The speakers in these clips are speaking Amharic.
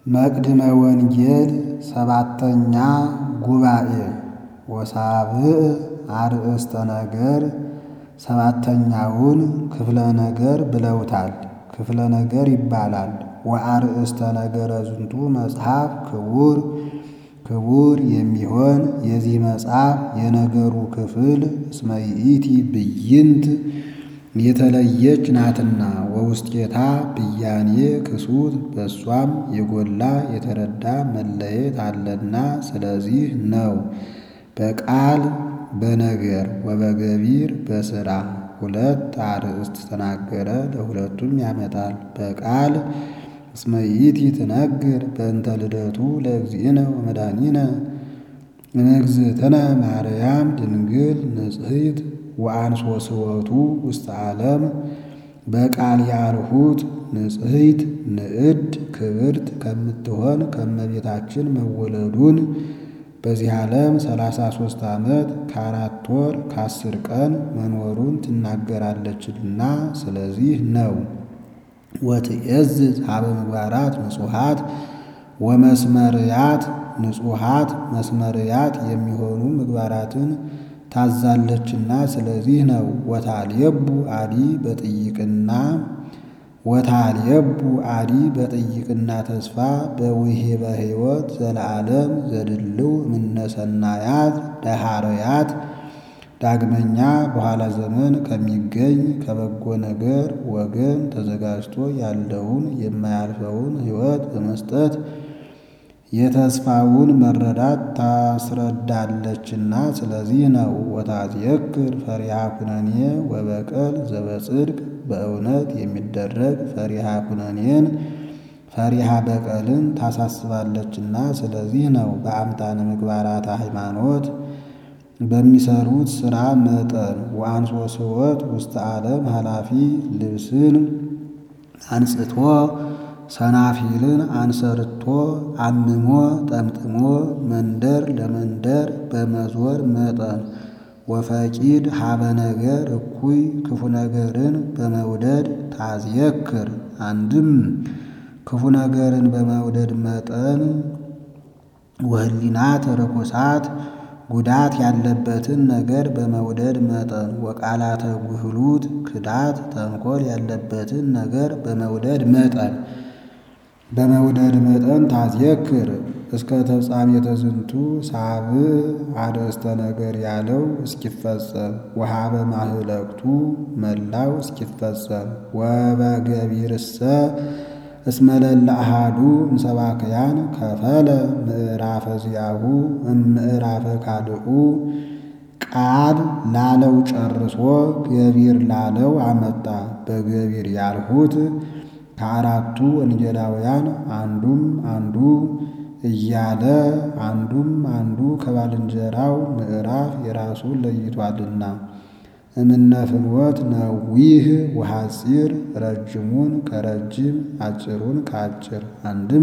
መቅድመ ወንጌል ሰባተኛ ጉባኤ ወሳብዕ አርእስተ ነገር ሰባተኛውን ክፍለ ነገር ብለውታል። ክፍለ ነገር ይባላል። ወአርእስተ ነገረ ዝንቱ መጽሐፍ ክቡር ክቡር የሚሆን የዚህ መጽሐፍ የነገሩ ክፍል እስመ ይእቲ ብይንት የተለየች ናትና ወውስጤታ ብያኔ ክሱት በእሷም የጎላ የተረዳ መለየት አለና ስለዚህ ነው። በቃል በነገር ወበገቢር በሥራ ሁለት አርእስት ተናገረ። ለሁለቱም ያመጣል። በቃል እስመ ይእቲ ትነግር በእንተ ልደቱ ለእግዚእነ ወመድኃኒነ እምእግዝእትነ ማርያም ድንግል ንጽሕት ወአንሶ ስወቱ ውስተ ዓለም በቃል ያልሁት ንጽሕት ንዕድ ክብርት ከምትሆን ከእመቤታችን መወለዱን በዚህ ዓለም ሰላሳ ሦስት ዓመት ከአራት ወር ከአስር ቀን መኖሩን ትናገራለችና ስለዚህ ነው። ወትዔዝዝ ሀበ ምግባራት ንጹሓት ወመስመርያት ንጹሓት መስመርያት የሚሆኑ ምግባራትን ታዛለችና ስለዚህ ነው። ወታልየቡ አዲ በጥይቅና ወታልየቡ አዲ በጥይቅና ተስፋ በውሂበ ሕይወት ዘለዓለም ዘድልው እምነሰናያት ደሃረያት ዳግመኛ በኋላ ዘመን ከሚገኝ ከበጎ ነገር ወገን ተዘጋጅቶ ያለውን የማያልፈውን ሕይወት በመስጠት የተስፋውን መረዳት ታስረዳለችና ስለዚህ ነው። ወታትየክር ፈሪሃ ኩነኔ ወበቀል ዘበጽድቅ በእውነት የሚደረግ ፈሪሃ ኩነኔን ፈሪሃ በቀልን ታሳስባለችና ስለዚህ ነው። በአምጣነ ምግባራተ ሃይማኖት በሚሰሩት ሥራ መጠን ወአንሶ ስወት ውስተ ዓለም ኃላፊ ልብስን አንጽቶ ሰናፊልን አንሰርቶ አምሞ ጠምጥሞ መንደር ለመንደር በመዞር መጠን ወፈቂድ ሀበ ነገር እኩይ ክፉ ነገርን በመውደድ ታዝየክር አንድም ክፉ ነገርን በመውደድ መጠን ወህሊናት ርኩሳት ጉዳት ያለበትን ነገር በመውደድ መጠን ወቃላተ ጉህሉት ክዳት ተንኮል ያለበትን ነገር በመውደድ መጠን በመውደድ መጠን ታዝየክር እስከ ተፍጻሜተ ዝንቱ ሳብዕ አርእስተ ነገር ያለው እስኪፈጸም ወሀበ ማህለቅቱ መላው እስኪፈጸም ወበገቢርሰ እስመ ለለ አሐዱ እምሰባክያን ከፈለ ምዕራፈ ዚአሁ እምዕራፈ ካልኡ ቃል ላለው ጨርሶ ገቢር ላለው አመጣ። በገቢር ያልሁት ከአራቱ ወንጌላውያን አንዱም አንዱ እያለ አንዱም አንዱ ከባልንጀራው ምዕራፍ የራሱን ለይቷልና እምነ ፍኖት ነዊህ ወሐፂር ረጅሙን ከረጅም አጭሩን ከአጭር አንድም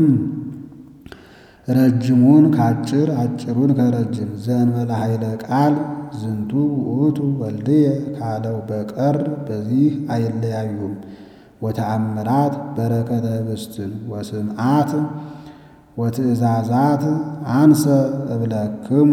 ረጅሙን ከአጭር አጭሩን ከረጅም ዘእንበለ ኃይለ ቃል ዝንቱ ውእቱ ወልድየ ካለው በቀር በዚህ አይለያዩም። ወተአምራት በረከተ ኅብስትን ወስምዓት ወትእዛዛት አንሰ እብለክሙ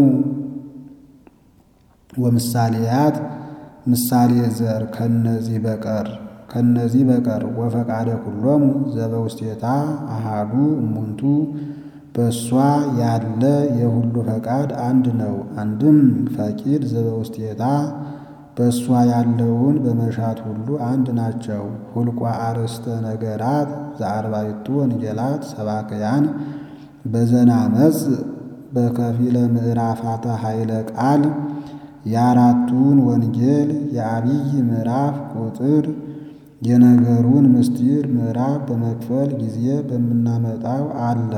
ወምሳሌያት ምሳሌ ዘር ከነዚህ በቀር ከነዚህ በቀር ወፈቃደ ኩሎሙ ዘበውስቴታ አሃዱ እሙንቱ በእሷ ያለ የሁሉ ፈቃድ አንድ ነው። አንድም ፈቂድ ዘበውስቴታ በእሷ ያለውን በመሻት ሁሉ አንድ ናቸው። ሁልቋ አርእስተ ነገራት ዘአርባዕቱ ወንጌላት ሰባክያን በዘናመጽ በከፊለ ምዕራፋተ ኃይለ ቃል የአራቱን ወንጌል የአብይ ምዕራፍ ቁጥር የነገሩን ምስጢር ምዕራፍ በመክፈል ጊዜ በምናመጣው አለ።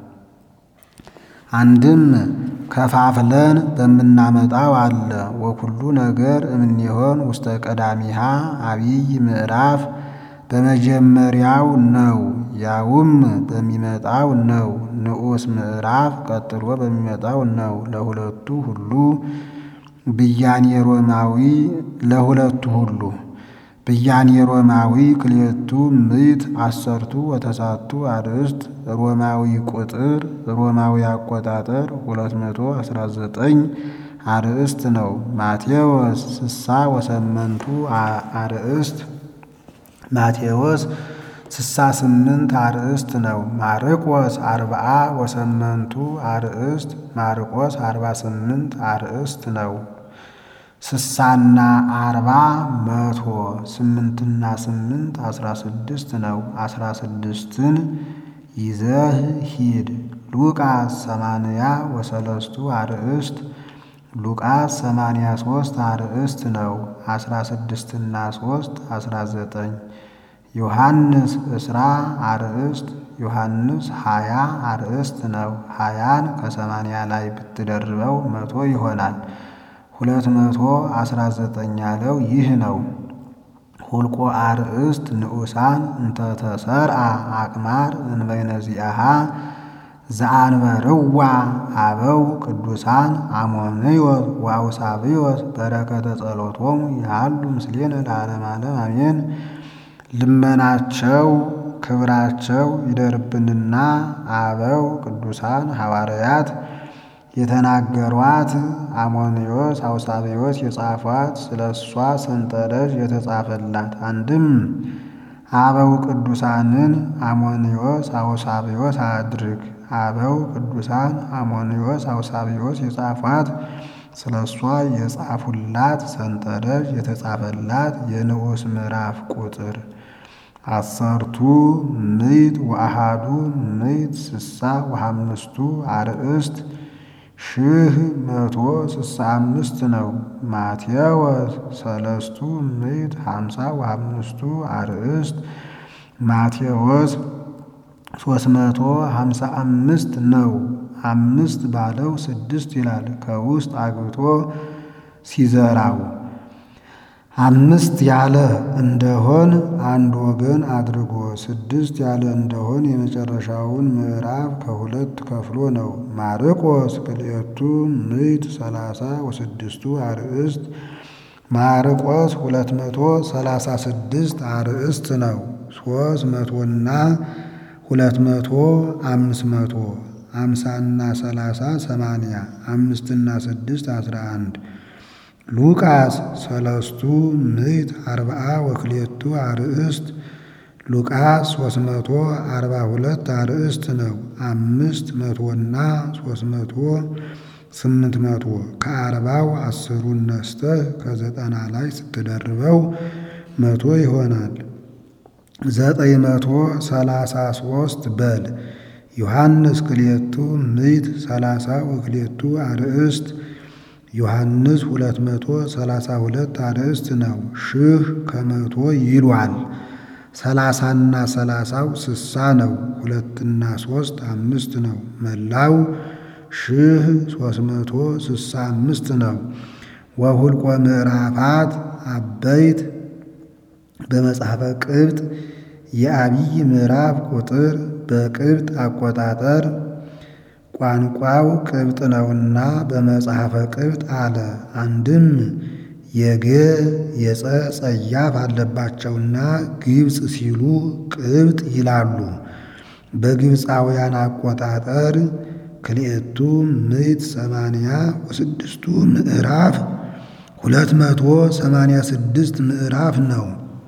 አንድም ከፋፍለን በምናመጣው አለ። ወኩሉ ነገር እምኔሆን ውስተ ቀዳሚሃ አብይ ምዕራፍ በመጀመሪያው ነው፣ ያውም በሚመጣው ነው። ንዑስ ምዕራፍ ቀጥሎ በሚመጣው ነው። ለሁለቱ ሁሉ ብያኔ ሮማዊ ለሁለቱ ሁሉ ብያኔ ሮማዊ ክልኤቱ ምዕት አሰርቱ ወተሳቱ አርእስት ሮማዊ ቁጥር ሮማዊ አቆጣጠር 219 አርእስት ነው። ማቴዎስ ስሳ ወሰመንቱ አርእስት ማቴዎስ ስሳ ስምንት አርእስት ነው። ማርቆስ አርብዓ ወሰመንቱ አርእስት ማርቆስ አርባ ስምንት አርእስት ነው። ስሳና አርባ መቶ ስምንትና ስምንት አስራ ስድስት ነው። አስራ ስድስትን ይዘህ ሂድ። ሉቃስ ሰማንያ ወሰለስቱ አርእስት ሉቃስ ሰማንያ ሶስት አርእስት ነው። አስራ ስድስትና ሶስት አስራ ዘጠኝ ዮሐንስ እስራ አርእስት ዮሐንስ ሀያ አርእስት ነው። ሀያን ከሰማንያ ላይ ብትደርበው መቶ ይሆናል። ሁለት መቶ አስራ ዘጠኝ ያለው ይህ ነው። ሁልቆ አርእስት ንዑሳን እንተተሰርአ አቅማር እንበይነዚአሃ ዘአንበርዋ አበው ቅዱሳን አሞንዮስ ወአውሳብዮስ በረከተ ጸሎቶሙ ያሉ ምስሌነ ለዓለመ ዓለም አሜን። ልመናቸው ክብራቸው ይደርብንና አበው ቅዱሳን ሐዋርያት የተናገሯት አሞንዮስ አውሳብዮስ የጻፏት ስለ እሷ ሰንጠረዥ የተጻፈላት አንድም አበው ቅዱሳንን አሞንዮስ አውሳብዮስ አድርግ። አበው ቅዱሳን አሞንዮስ አውሳብዮስ የጻፏት ስለ እሷ የጻፉላት ሰንጠረዥ የተጻፈላት የንዑስ ምዕራፍ ቁጥር አሰርቱ ምዕት ወአሃዱ ምዕት ስሳ ወሐምስቱ አርእስት ሺህ መቶ ስሳ አምስት ነው። ማቴዎስ ሰለስቱ ምዕት ሀምሳ ወሐምስቱ አርእስት ማቴዎስ ሶስት መቶ ሀምሳ አምስት ነው። አምስት ባለው ስድስት ይላል ከውስጥ አግብቶ ሲዘራው አምስት ያለ እንደሆን አንድ ወገን አድርጎ ስድስት ያለ እንደሆን የመጨረሻውን ምዕራፍ ከሁለት ከፍሎ ነው። ማርቆስ ክልኤቱ ምዕት ሰላሳ ወስድስቱ አርእስት ማርቆስ ሁለት መቶ ሰላሳ ስድስት አርእስት ነው። ሶስት መቶና ሁለት መቶ አምስት መቶ አምሳና ሰላሳ ሰማንያ አምስትና ስድስት አስራ አንድ ሉቃስ ሰለስቱ ምዕት አርብዓ ወክልኤቱ አርእስት ሉቃስ ሶስት መቶ አርባ ሁለት አርእስት ነው። አምስት መቶና ሶስት መቶ ስምንት መቶ ከአርባው አስሩን ነስተህ ከዘጠና ላይ ስትደርበው መቶ ይሆናል። ዘጠኝ መቶ ሰላሳ ሶስት በል ዮሐንስ ክልኤቱ ምዕት ሰላሳ ወክልኤቱ አርእስት ዮሐንስ ሁለት መቶ ሰላሳ ሁለት አርእስት ነው። ሺህ ከመቶ ይሏል። ሰላሳና ሰላሳው ስሳ ነው። ሁለትና ሶስት አምስት ነው። መላው ሺህ ሶስት መቶ ስሳ አምስት ነው። ወሁልቆ ምዕራፋት አበይት በመጽሐፈ ቅብጥ የአብይ ምዕራፍ ቁጥር በቅብጥ አቆጣጠር ቋንቋው ቅብጥ ነውና በመጽሐፈ ቅብጥ አለ። አንድም የገ የጸ ጸያፍ አለባቸውና ግብፅ ሲሉ ቅብጥ ይላሉ። በግብፃውያን አቆጣጠር ክልኤቱ ምዕት ሰማንያ ወስድስቱ ምዕራፍ ሁለት መቶ ሰማንያ ስድስት ምዕራፍ ነው።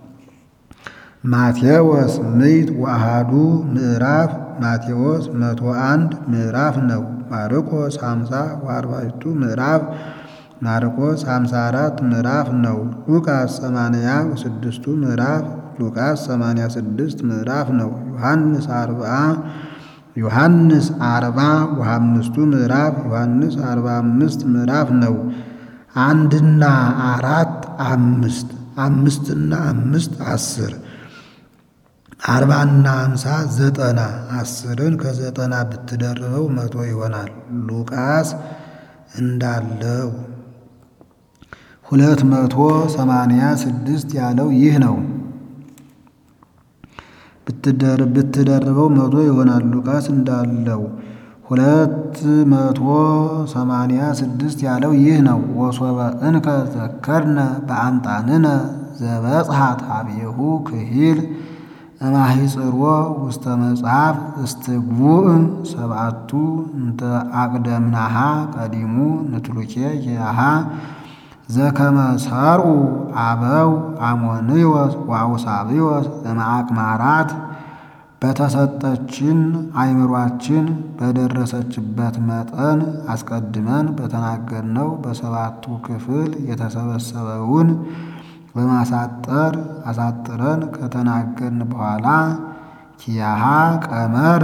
ማቴዎስ ምዕት ወአሃዱ ምዕራፍ ማቴዎስ መቶ አንድ ምዕራፍ ነው። ማርቆስ ሃምሳ ወአርባዕቱ ምዕራፍ ማርቆስ ሃምሳ አራት ምዕራፍ ነው። ሉቃስ ሰማንያ ወስድስቱ ምዕራፍ ሉቃስ ሰማንያ ስድስት ምዕራፍ ነው። ዮሐንስ አርብዓ ዮሐንስ አርባ ወአምስቱ ምዕራፍ ዮሐንስ አርባ አምስት ምዕራፍ ነው። አንድና አራት አምስት አምስትና አምስት አስር አርባና አምሳ ዘጠና አስርን ከዘጠና ብትደርበው መቶ ይሆናል። ሉቃስ እንዳለው ሁለት መቶ ሰማንያ ስድስት ያለው ይህ ነው። ብትደርበው መቶ ይሆናል። ሉቃስ እንዳለው ሁለት መቶ ሰማንያ ስድስት ያለው ይህ ነው። ወሶበ እንከ ዘከርነ በአምጣንነ ዘበጽሐት አብየሁ ክሂል እማሂጽሮ ውስተ መጽሐፍ እስትግቡእ ሰብአቱ እንተ አቅደምናሃ ቀዲሙ ንትሉኬ ያሃ ዘከመ ሰርኡ አበው አሞንዮስ ወአውሳብዮስ እምአቅማራት በተሰጠችን አእምሯችን በደረሰችበት መጠን አስቀድመን በተናገርነው በሰባቱ ክፍል የተሰበሰበውን በማሳጠር አሳጥረን ከተናገርን በኋላ ኪያሃ ቀመረ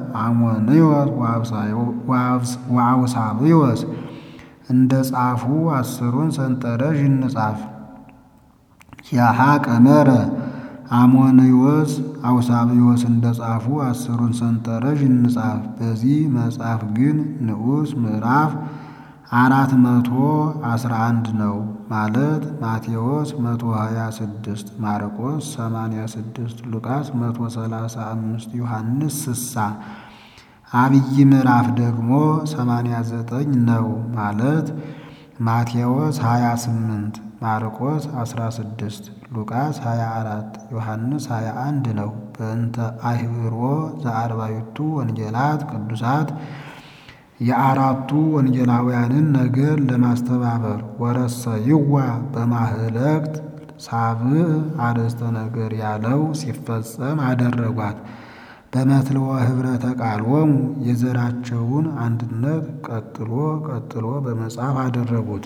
አሞንዮስ ወአውሳብዮስ እንደ ጻፉ አስሩን ሰንጠረዥ እንጻፍ። ኪያሃ ቀመረ አሞንዮስ አውሳብዮስ እንደ ጻፉ አስሩን ሰንጠረዥ እንጻፍ። በዚህ መጽሐፍ ግን ንዑስ ምዕራፍ አራት መቶ አስራ አንድ ነው ማለት ማቴዎስ መቶ ሀያ ስድስት ማርቆስ ሰማንያ ስድስት ሉቃስ መቶ ሰላሳ አምስት ዮሐንስ ስሳ አብይ ምዕራፍ ደግሞ ሰማንያ ዘጠኝ ነው ማለት ማቴዎስ ሀያ ስምንት ማርቆስ አስራ ስድስት ሉቃስ ሀያ አራት ዮሐንስ ሀያ አንድ ነው። በእንተ አህብሮ ዘአርባዕቱ ወንጌላት ቅዱሳት የአራቱ ወንጌላውያንን ነገር ለማስተባበር ወረሰ ይዋ በማህለቅት ሳብዕ አርእስተ ነገር ያለው ሲፈጸም አደረጓት። በመትልወ ኅብረተ ቃሎሙ የዘራቸውን አንድነት ቀጥሎ ቀጥሎ በመጽሐፍ አደረጉት።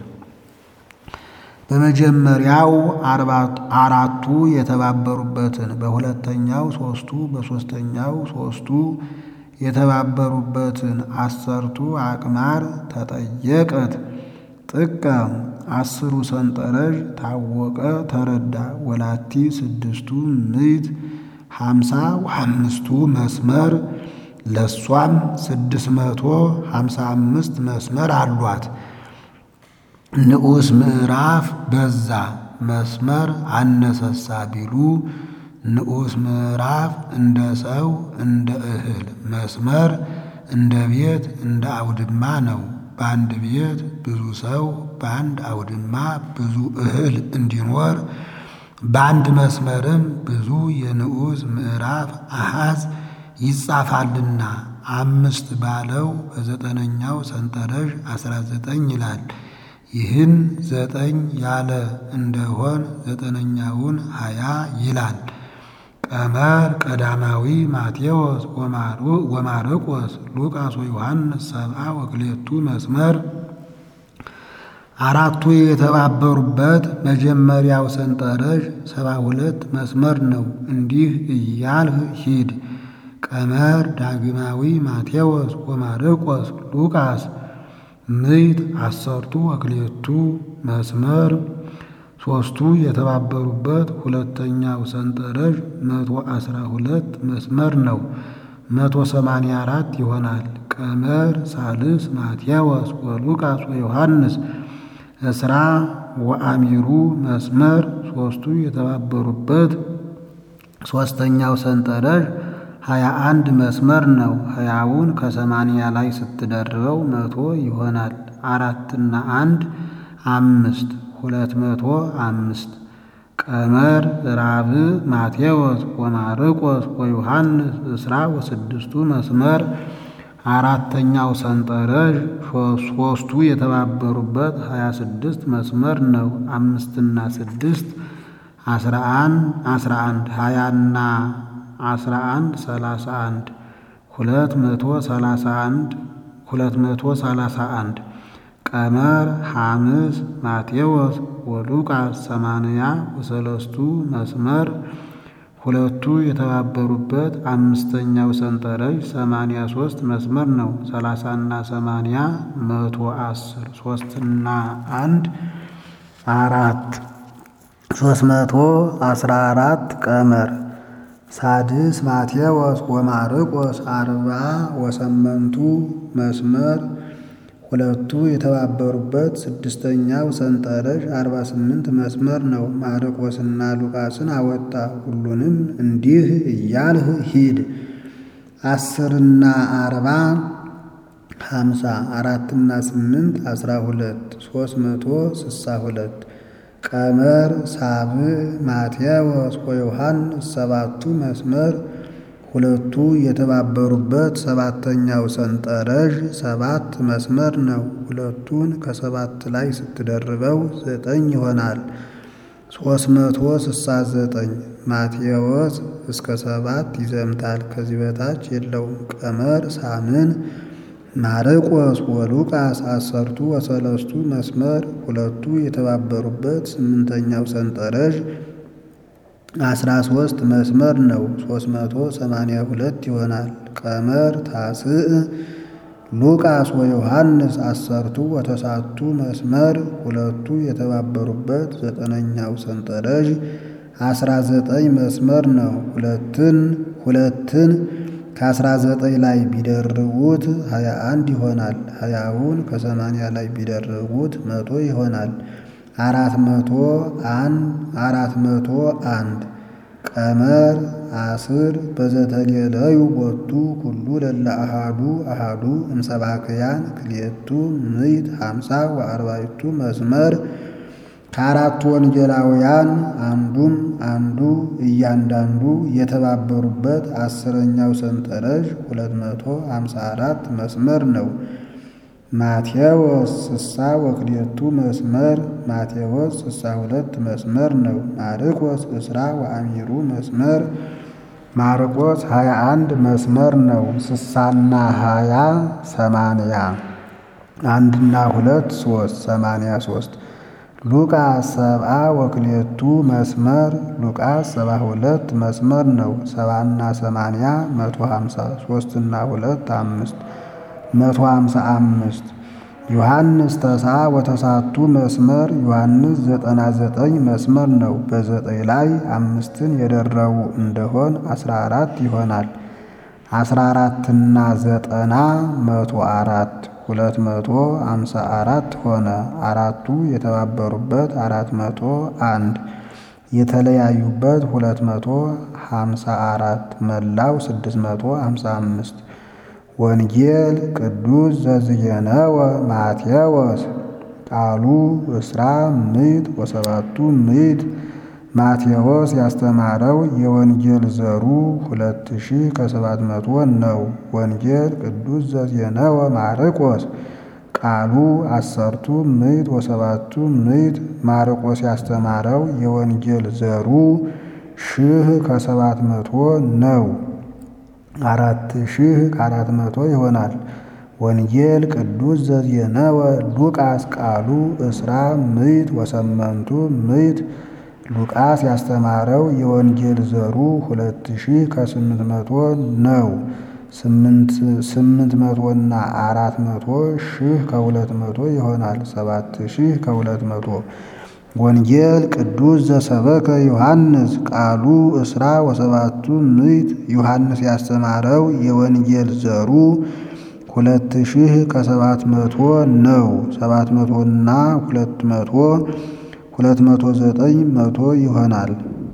በመጀመሪያው አራቱ የተባበሩበትን፣ በሁለተኛው ሦስቱ፣ በሦስተኛው ሦስቱ የተባበሩበትን አሰርቱ አቅማር ተጠየቀት ጥቀ አስሩ ሰንጠረዥ ታወቀ ተረዳ ወላቲ ስድስቱ ምዕት ሀምሳ ወአምስቱ መስመር ለሷም ስድስት መቶ ሀምሳ አምስት መስመር አሏት። ንዑስ ምዕራፍ በዛ መስመር አነሰሳ ቢሉ ንዑስ ምዕራፍ እንደ ሰው እንደ እህል መስመር እንደ ቤት እንደ አውድማ ነው። በአንድ ቤት ብዙ ሰው በአንድ አውድማ ብዙ እህል እንዲኖር በአንድ መስመርም ብዙ የንዑስ ምዕራፍ አሃዝ ይጻፋልና አምስት ባለው በዘጠነኛው ሰንጠረዥ አስራ ዘጠኝ ይላል። ይህን ዘጠኝ ያለ እንደሆን ዘጠነኛውን ሀያ ይላል። ቀመር ቀዳማዊ ማቴዎስ ወማርቆስ ሉቃስ ወዮሐንስ ሰብአ ወክሌቱ መስመር አራቱ የተባበሩበት መጀመሪያው ሰንጠረዥ ሰባ ሁለት መስመር ነው። እንዲህ እያልህ ሂድ። ቀመር ዳግማዊ ማቴዎስ ወማርቆስ ሉቃስ ምዕት አሰርቱ ወክሌቱ መስመር ሦስቱ የተባበሩበት ሁለተኛው ሰንጠረዥ መቶ አስራ ሁለት መስመር ነው። መቶ ሰማንያ አራት ይሆናል። ቀመር ሳልስ ማቴዎስ ወሉቃስ ወዮሐንስ እስራ ወአሚሩ መስመር ሦስቱ የተባበሩበት ሦስተኛው ሰንጠረዥ ሀያ አንድ መስመር ነው። ሀያውን ከሰማንያ ላይ ስትደርበው መቶ ይሆናል። አራትና አንድ አምስት ሁለት መቶ አምስት ቀመር ራብዕ ማቴዎስ ወማርቆስ ወዮሐንስ እስራ ወስድስቱ መስመር አራተኛው ሰንጠረዥ ሦስቱ የተባበሩበት ሀያ ስድስት መስመር ነው። አምስትና ስድስት አስራ አንድ ሀያና አስራ አንድ ሰላሳ አንድ ሁለት መቶ ሰላሳ አንድ ሁለት መቶ ሰላሳ አንድ ቀመር ሐምስ ማቴዎስ ወሉቃስ ሰማንያ ወሰለስቱ መስመር ሁለቱ የተባበሩበት አምስተኛው ሰንጠረዥ ሰማንያ ሦስት መስመር ነው። ሰላሳና ሰማንያ መቶ አስር ሦስትና አንድ አራት ሦስት መቶ አስራ አራት ቀመር ሳድስ ማቴዎስ ወማርቆስ አርባ ወሰመንቱ መስመር ሁለቱ የተባበሩበት ስድስተኛው ሰንጠረዥ አርባ ስምንት መስመር ነው። ማርቆስና ሉቃስን አወጣ። ሁሉንም እንዲህ እያልህ ሂድ። አስርና አርባ ሀምሳ አራትና ስምንት አስራ ሁለት ሦስት መቶ ስሳ ሁለት ቀመር ሳብዕ ማቴዎስ ወዮሐንስ ሰባቱ መስመር ሁለቱ የተባበሩበት ሰባተኛው ሰንጠረዥ ሰባት መስመር ነው። ሁለቱን ከሰባት ላይ ስትደርበው ዘጠኝ ይሆናል። ሶስት መቶ ስሳ ዘጠኝ ማቴዎስ እስከ ሰባት ይዘምታል። ከዚህ በታች የለውም። ቀመር ሳምን ማርቆስ ወሉቃስ አሰርቱ ወሰለስቱ መስመር ሁለቱ የተባበሩበት ስምንተኛው ሰንጠረዥ አስራ ሶስት መስመር ነው። ሶስት መቶ ሰማንያ ሁለት ይሆናል። ቀመር ታስዕ ሉቃስ ወዮሐንስ አሰርቱ ወተሳቱ መስመር ሁለቱ የተባበሩበት ዘጠነኛው ሰንጠረዥ አስራ ዘጠኝ መስመር ነው። ሁለትን ሁለትን ከአስራ ዘጠኝ ላይ ቢደርቡት ሀያ አንድ ይሆናል። ሀያውን ከሰማንያ ላይ ቢደርቡት መቶ ይሆናል። አራት መቶ አንድ አራት መቶ አንድ ቀመር አስር በዘተሌለዩ ቦቱ ኩሉ ለለ አሃዱ አሃዱ እምሰባክያን ክልኤቱ ምዕት ሃምሳ ወአርባዕቱ መስመር ከአራቱ ወንጌላውያን አንዱም አንዱ እያንዳንዱ የተባበሩበት አስረኛው ሰንጠረዥ ሁለት መቶ ሃምሳ አራት መስመር ነው። ማቴዎስ ስሳ ወክልኤቱ መስመር ማቴዎስ ስሳ ሁለት መስመር ነው። ማርቆስ እስራ ወአሚሩ መስመር ማርቆስ ሀያ አንድ መስመር ነው። ስሳና ሀያ ሰማንያ አንድና ሁለት ሶስት ሰማንያ ሶስት ሉቃስ ሰብአ ወክልኤቱ መስመር ሉቃስ ሰባ ሁለት መስመር ነው። ሰባና ሰማንያ መቶ ሃምሳ ሶስትና ሁለት አምስት መቶ ሃምሳ አምስት ዮሐንስ ተስዓ ወተሳቱ መስመር ዮሐንስ ዘጠና ዘጠኝ መስመር ነው። በዘጠኝ ላይ አምስትን የደረቡ እንደሆን አስራ አራት ይሆናል። አስራ አራትና ዘጠና መቶ አራት ሁለት መቶ ሃምሳ አራት ሆነ። አራቱ የተባበሩበት አራት መቶ አንድ የተለያዩበት ሁለት መቶ ሃምሳ አራት መላው ስድስት መቶ ሃምሳ አምስት ወንጌል ቅዱስ ዘዝየነወ ማቴዎስ ቃሉ እስራ ምዕት ወሰባቱ ምዕት ማቴዎስ ያስተማረው የወንጌል ዘሩ ሁለት ሺህ ከሰባት መቶ ነው። ወንጌል ቅዱስ ዘዝየነወ ማርቆስ ቃሉ አሰርቱ ምዕት ወሰባቱ ምዕት ማርቆስ ያስተማረው የወንጌል ዘሩ ሺህ ከሰባት መቶ ነው። አራት ሺህ ከአራት መቶ ይሆናል። ወንጌል ቅዱስ ዘዝየነወ ሉቃስ ቃሉ እስራ ምዕት ወሰመንቱ ምዕት ሉቃስ ያስተማረው የወንጌል ዘሩ ሁለት ሺህ ከስምንት መቶ ነው። ስምንት መቶና አራት መቶ ሺህ ከሁለት መቶ ይሆናል። ሰባት ሺህ ከሁለት መቶ ወንጌል ቅዱስ ዘሰበከ ዮሐንስ ቃሉ እስራ ወሰባቱ ምዕት ዮሐንስ ያስተማረው የወንጌል ዘሩ ሁለት ሺህ ከሰባት መቶ ነው። ሰባት መቶና ሁለት መቶ ሁለት መቶ ዘጠኝ መቶ ይሆናል።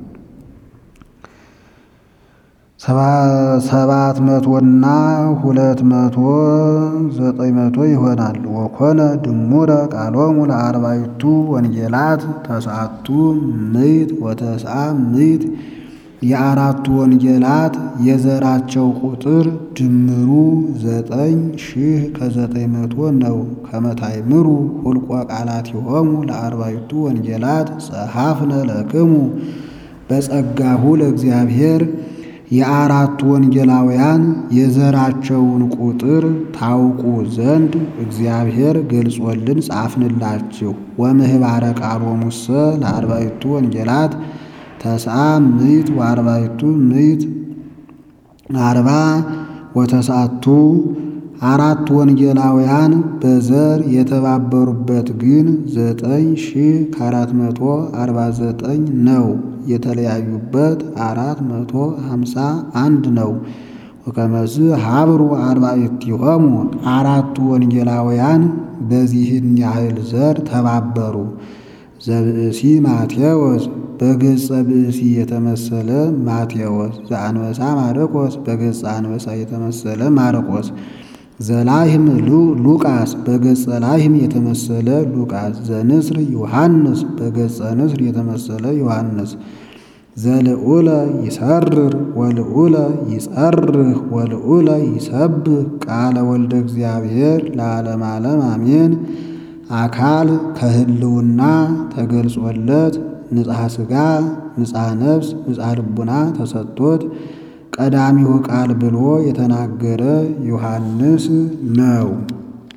ሰባት መቶና ሁለት መቶ ዘጠኝ መቶ ይሆናል። ወኮነ ድሙረ ቃሎሙ ለአርባዕቱ ወንጌላት ተስዓቱ ምዕት ወተስዓ ምዕት የአራቱ ወንጌላት የዘራቸው ቁጥር ድምሩ ዘጠኝ ሺህ ከዘጠኝ መቶ ነው። ከመታይምሩ ሁልቆ ቃላቲሆሙ ለአርባዕቱ ወንጌላት ጸሐፍነ ለክሙ በጸጋሁ ለእግዚአብሔር የአራቱ ወንጌላውያን የዘራቸውን ቁጥር ታውቁ ዘንድ እግዚአብሔር ገልጾልን ጻፍንላችሁ። ወምህባረ ቃሎሙሰ ለአርባዕቱ ወንጌላት ተስዓ ምዕት ወአርባዕቱ ምዕት አርባ ወተስዓቱ አራት ወንጌላውያን በዘር የተባበሩበት ግን ዘጠኝ ሺህ ከአራት መቶ አርባ ዘጠኝ ነው። የተለያዩበት አራት መቶ ሃምሳ አንድ ነው። ወከመዝ ሀብሩ አርባዕቲሆሙ አራቱ ወንጌላውያን በዚህን ያህል ዘር ተባበሩ። ዘብእሲ ማቴዎስ በገጸ ብእሲ የተመሰለ ማቴዎስ፣ ዘአንበሳ ማርቆስ በገጸ አንበሳ የተመሰለ ማርቆስ፣ ዘላህም ሉቃስ በገጸ ላህም የተመሰለ ሉቃስ ዘንስር ዮሐንስ በገጸ ንስር የተመሰለ ዮሐንስ ዘልዑለ ይሰርር ወልዑለ ይጸርህ ወልዑለ ይሰብህ ቃለ ወልደ እግዚአብሔር ለዓለም ዓለም አሜን። አካል ከህልውና ተገልጾለት ንጽሐ ሥጋ ንጽሐ ነፍስ ንጽሐ ልቡና ተሰጥቶት ቀዳሚው ቃል ብሎ የተናገረ ዮሐንስ ነው።